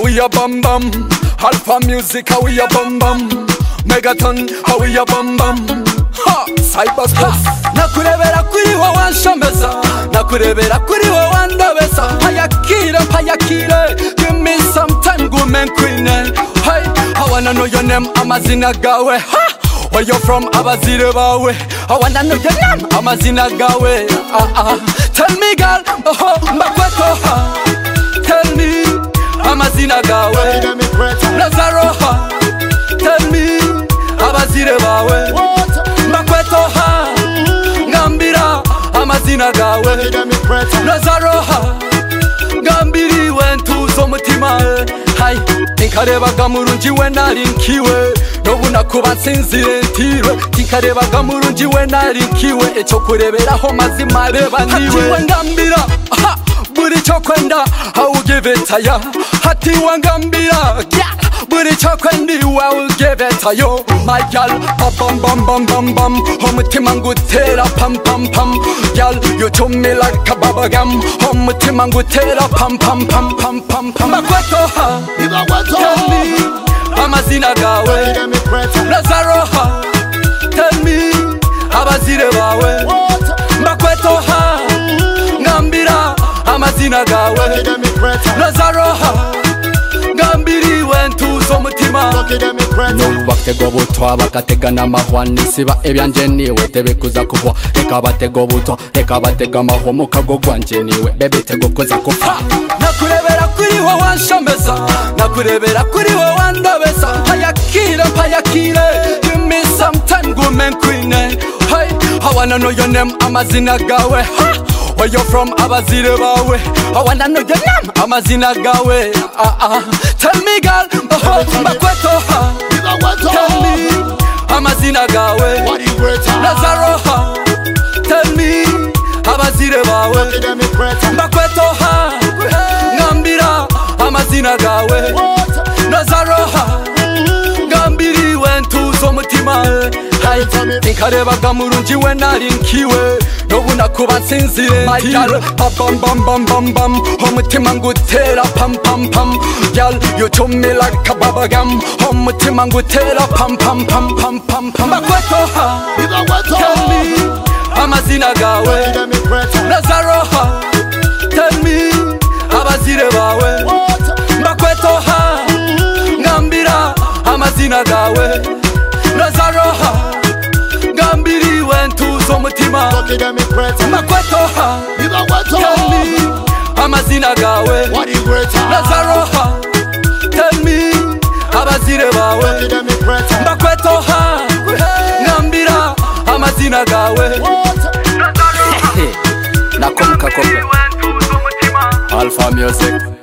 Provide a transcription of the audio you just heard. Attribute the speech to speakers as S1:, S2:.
S1: we a bam bam. Alpha music, how we a bam bam. Megaton, how we a bam bam. Ha, cyberspace. Nakurebera kuri wowe wanshomeza Nakurebera kuri wowe wandobeza Hayakire, hayakire Give me some time, woman queen eh. Hey, I wanna know your name, amazina gawe ha, Where you from, abazire bawe I wanna know your name, amazina gawe ah, ah. Tell me girl, oh, mbakweto ha Tell me, amazina gawe Lazaro ha Tell me, abazire bawe mbakweto ha ngambira amazina gawe nazaroha ngambiriwe ntuza umutima hayi tinkarebaga murungi we nari nkiwe n'ubu nakuba nsinzire ntirwe tinkarebaga murungi we nari nkiwe icyo kureberaho mazima reba niwe ngambira aha, buri cyo kwenda awugivitaya hatiwe ngambira yeah. buri cyo kwenda iwawe ugivitayo mayal abambambambambam umutima ngutera pampampam yal yutumila kababagam umutima ngutera pampampampampampam makwetoha Tell me amazina gawe nazaroha tell me abazire bawe mbakwetoha ngambira amazina gawe nazaroha ngambiriwe ntuzo umutima batego butwa bagatega n'amahwa nisiba ibyanje niwe tebikuza kubwa reka batego butwa reka batega amahwa mu kago gwanjye niwe bebitego kuza kupfa nakurebera kuri wowe wanshomeza nakurebera kuri wowe wandobeza mpayakire mpayakire gimi samtime gumen kwine hey, I wanna know your name amazina gawe ha! Where you from abazire bawe I wanna know your name amazina gawe ah, ah. Tell me girl oh, mbakweto ha Tell me amazina gawe Nazaroha Tell me abazire bawe Mbakwetoha Ngambira amazina gawe Nazaroha Ngambiriwe ntuzo umutima Hai, Tinkarebaga murungi we nari nkiwe N'ubu nakuba nsinzire ntiwe Pabambambambambam Umutima ngutera pampampam Yal yutumila kababagam Umutima ngutera pampampampampampam Mbakwetoha Tell me amazina gawe Nazaroha Tell me abazire bawe Mbakwetoha Ngambira amazina gawe Nazaroha Ngambiriwe ntuzo umutima Mbakwetoha Tell me amazina gawe Nazaroha Tell me abazire bawe Mbakwetoha Ngambira amazina gawe Nakomka kombe Alpha Music